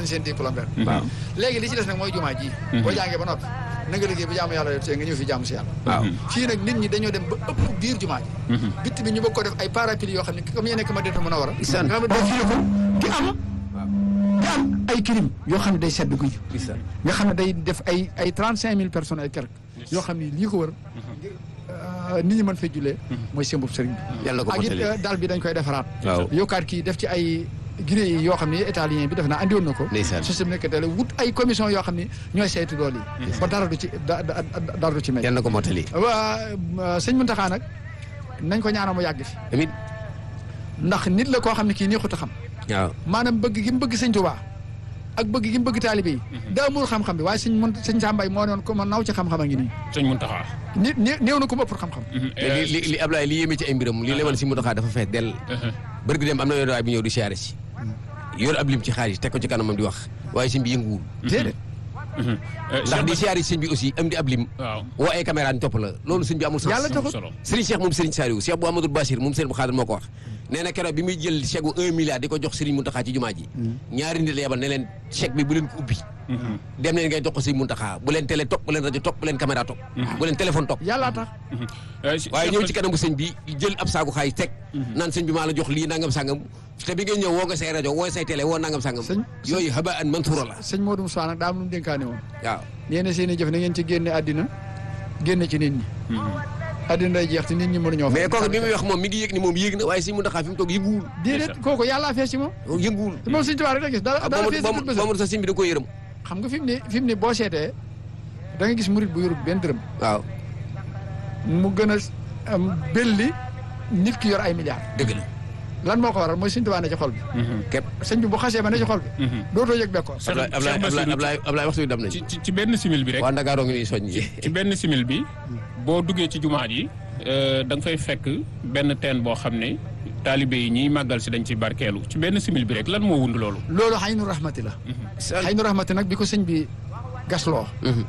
nañ seen diplôme ren waaw léegi li ci des nag mooy jumaa ji boo jàngee ba noppi na nga liggéey ba jaamu yàlla te nga ñëw fi jaamu si yàlla waaw fii nag nit ñi dañoo dem ba ëpp biir jumaa ji bitt bi ñu bëgg ko def ay parapluie yoo xam ne comme yéen nekk ma dina mën a war a Isaan. nga xam ne day firi ko di am di am ay kirim yoo xam ne day sedd guy Isaan. nga xam ne day def ay ay trente cinq mille personnes ay quelque yoo xam ne lii ko wër euh, nit ñi mën fay jullee mooy sembub sëriñ bi yàlla na ko ak it mottali euh, dal bi dañ koy defaraat waaw yokkaat kii def ci ay gré yi yoo xam ne italien bi def naa andi woon na ko Ndeysaan. système nekk tele wut ay commission yoo xam ne ñooy saytu loolu yi ba dara du ci da- da- da- dara du ci mel yàlla na ko mottali waa sëñ Muntaxa nag nañ ko ñaanal mu yàgg fi amiin ndax nit la koo xam ne kii neexut a xam waaw maanaam bëgg gi mu bëgg sëñ Tuubaa ak bëgg gi mu bëgg taalibe yi daa amul xam-xam bi waaye sëñ mun sëñ Sàmbaay moo noon ko ma naw ci xam-xam a ngi nii sëñ Muntaxa nit né- néew na ko ma pour xam-xam te li li li Ablaye li yéeme ci ay mbiram li lemal si mu doxaa dafa fees dell bërgi dem am na yoon waay bu ñëw di siyaare si yor ab lim ci xaalis teg ko ci kanamam di wax waaye sëñ bi yënguwul déedéet ndax di siyaare si sëñ bi aussi am di ab lim waaw woo ay caméra ñu topp la loolu sëñ bi amul sens Yàlla taxul. solo Serigne Cheikh moom Serigne Saliou Cheikh bu Amadou Bassir moom Serigne bu Xaadir moo ko wax nee na keroog bi muy jël chèque bu un milliard di ko jox Serigne Mountakha ci jumaa ji ñaari nit la yebal ne leen chèque bi bu leen ko ubbi dem leen ngay jox ko Serigne Mountakha bu leen télé topp bu leen rajo topp bu leen caméra topp bu leen téléphone topp yàllaa tax waaye ñëw ci kanamu sëñ bi jël ab saagu xaalis teg naan sëñ bi maa la jox lii nangam sangam te bi ngay ñëw woo nga say rajo woo say télé woo nangam sangam Sëñ- yooyu haba an mansuura la sëñ Modou Moussa nag daa am lu mu dénkaane woon waaw nee na seen i jëf na ngeen ci génne àddina génne ci nit ñi àddina day jeex te nit ñi mënuñoo mais kooku bi muy wax moom mi ngi yëg ni moom yëg na waaye sëñ Mountakha fi mu toog yënguwul déedéet kooku yàllaa fees ci moom yënguwul te moom sëñ Tuubaa rek la gis dara ah dara ba fees mu ci bët ba mu sa sëñ bi da ko yërëm xam nga fi mu ne fi mu ne boo seetee da nga gis murit bu yorub benn dërëm waaw mu gën a am belli nit ki yor ay milliards dëgg la lan moo ko waral mooy sëñ Tuubaa ne ci xol bi képp sëñ bi bu xasee ba ne ci xol bi dootoo yëg bekkoor Cheikh- Ablaye Ablaye Cheikh Bassirou Ablaye Ablaye waxtu bi dam nañu ci ci ci benn simil bi rek waa Ndakaaroo ngi nii soññ yi ci benn simil bi boo duggee ci jumaa ji da nga fay fekk benn teen boo xam ne taalibe yi ñiy màggal si dañ ci barkeelu ci benn simil bi rek lan moo wund loolu loolu xaynu rahmati la xaynu rahmati nag bi ko sëñ bi gasloo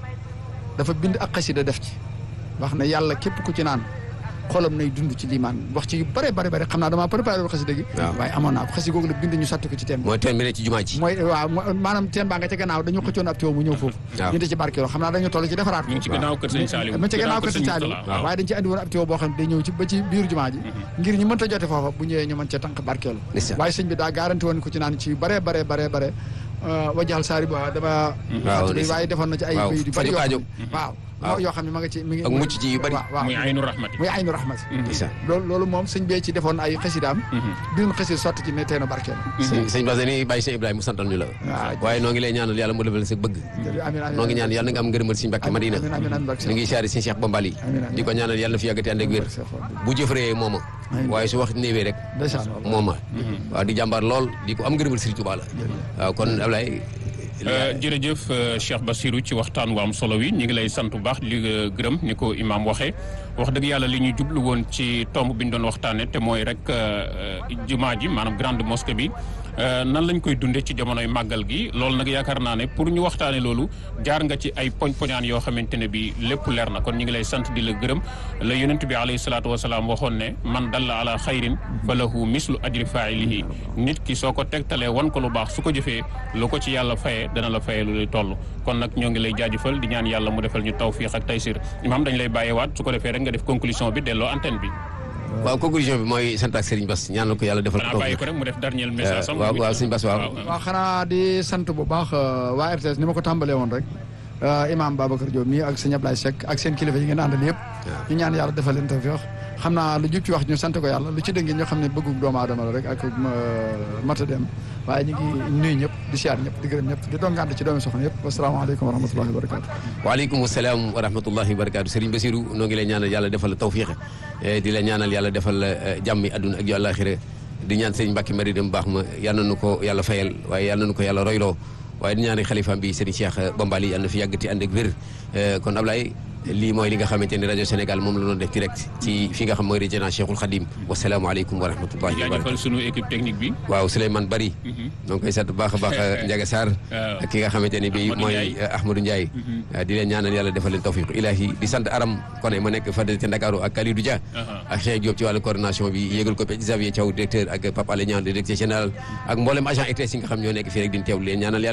dafa bind ak xasida def ci wax ne yàlla képp ku ci naan xolam nay dund ci liimaan wax ci yu bare bare bare xam naa damaa préparé woon xasida gi waaw. waaye amoon naa ko xasida googu la bind ñu sotti ko ci teen bi mooy teen bi ne ci jumaa ji mooy waaw mo- maanaam teen baa nga ca gannaaw dañu xëccoon ab tuyau mu ñëw foofu waaw. ñu di ci barkeeloo xam naa dañu toll ci defaraat ñu ngi ci gannaaw kër sëñ Saliou mu ci gannaaw kër sëñ Saliou Mourtala, waaw. waaye dañ ci andi woon ab tuyau boo xam ne day ñëw ci ba ci biir jumaa ji ngir ñu mënta jote foofa bu ñëwee ñu mën ca tànk barkeelu Ndeysaan. waaye sëñ bi daa garanti woon ko ci naan ci yu bare bare bare bare wajaxal saari ba dama waaw, fàttali waaye defoon na ci ay waaw, bayit yu bari faju yoo xam aajo. ne waaw waaw. yoo xam ne ma nga ci mi ngi ak mucc ci yu bari. waaw waaw muy aynu rahmati muy aynu rahmat ndeysaan loolu loolu moom sëñ bee ci defoon ay xasidaam bind xasid sotti ci ne teenu barkeelu sëñ sëñ Bass dañuy bàyyi sëñ Ibrahima mu santal ñu la waaw. waaye noo ngi lay ñaanal yàlla mu defal sa bëgg amiin amiin noo ngi ñaan yàlla na nga am ngërëmal sëñ Mbàkke Madina amiin amiin amiin barke ñu ngi siyaare sëñ Cheikh Bambali Amiin, amiin. di ko ñaanal yàlla na fi yàggati ànd ak wér bu jëfëree mooma Amiin. waaye su wax néewee rek ndeysaan mooma waaw di jàmbaar lool di ko am ngërëmal Sëriñ Tuubaa la waaw kon Ablaye Euh, jërëjëf euh, Cheikh Bassirou ci waxtaan wu am solo wi ñu ngi lay sant bu baax li nga gërëm ni ko imaam waxee wax dëgg yàlla li ñu jublu woon ci tomb bi ñu doon waxtaanee te mooy rek euh, jumaa ji maanaam grande mosquée bi euh, nan lañ koy dundee ci jamonoy màggal gi loolu nag yaakaar naa ne pour ñu waxtaanee loolu jaar nga ci ay poñ-poñaan yoo xamante ne bi lépp leer na kon ñu ngi lay sant di la gërëm la yonent bi alayhi salaatu wasalaam waxoon ne man dalla ala xayrin fa lahu mislu ajri failihi nit ki soo ko tegtalee wan ko lu baax su ko jëfee lu ko ci yàlla fayee dana la fayee lu lay toll kon nag ñoo ngi lay jaajëfal di ñaan yàlla mu defal ñu tawfiq ak taysir imaam dañ lay bàyyeewaat su ko defee rek nga def conclusion bi delloo antenne bi waaw conclusion bi mooy sant ak Serigne Bass ñaanal ko yàlla defal xanaa ko bàyyi ko rek mu def dernier message am waaw waaw sëñ Bass waaw waaw xanaa di sant bu baax euh, waa RTS ni ma ko tàmbalee woon rek euh, imam Babacar Diop mii ak sëñ Ablaye Seck ak seen kilifa yi ngeen àndal yëpp ñu ñaan yàlla defal leen tawfiq xam naa lu jub ci wax ñu sant ko yàlla lu ci dëngi ñu xam ne bëggu doomu aadama la rek ak euh, mata dem waaye ñu ngi nuyu ñëpp di siyaar ñëpp di gërëm ñëpp di doon ngànt ci doomi soxna yëpp wasalaamaaleykum wa rahmatullahi wa barakatu waaleykum salaam wa rahmatullahi wa barakaatu Serigne Bassirou noo ngi lay ñaanal yàlla defal la tawfiq eh, di la ñaanal yàlla defal la eh, jàmmi àdduna ak yu àllaaxira di ñaan Serigne Mbacke Mari dem baax ma yal na nu ko yàlla fayal waaye yal na nu ko yàlla royloo waaye di ñaanal xalifaam bi Serigne Cheikh Bambali yal na fi yàggati ànd ak wér Eh, kon Ablaye lii mooy li nga xamante ni rajo Sénégal moom la doon def direct ci fi nga xam mooy résidence Cheikhul Khadim wasalaamualeykum wa rahmatullahi wa jaajëfal barakaatu sunu équipe technique bi waaw Souleymane Bari donc koy sant bu baax a baax Ndiaga Sarr waaw. ak ki nga xamante ni bi Ahmadou mooy Ndiaye. eh, Ahmadou Ndiaye di leen ñaanal yàlla defal leen tawfiq ilahi di sant Aram Koné ma nekk fadel ca Ndakaaru ak Kalidou Dia Aha. ak Cheikh Diop ci wàllu coordination bi yéegal ko pe Xavier Thiaw directeur ak Pape Alé Niang directeur général ak mboolem agent ETS yi nga xam ñoo nekk fii rek di teewlu leen ñaanal yàlla